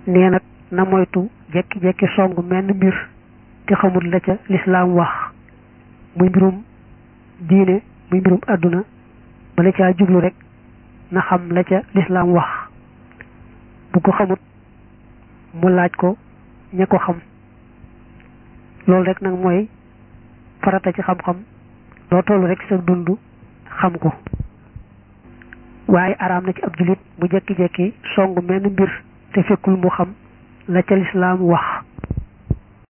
nee nag na moytu jekki-jekki song menn mbir te xamul la ca lislaam wax muy mbirum diine muy mbirum àdduna bala caa jublu rek na xam la ca lislaam wax bu ko xamut mu laaj ko ña ko xam loolu rek nag mooy farata ci xam-xam loo toll rek sa dund xam ko waaye araam na ci ab jullit mu jekki-jekki song menn mbir te fekkul mu xam la ca lislaam wax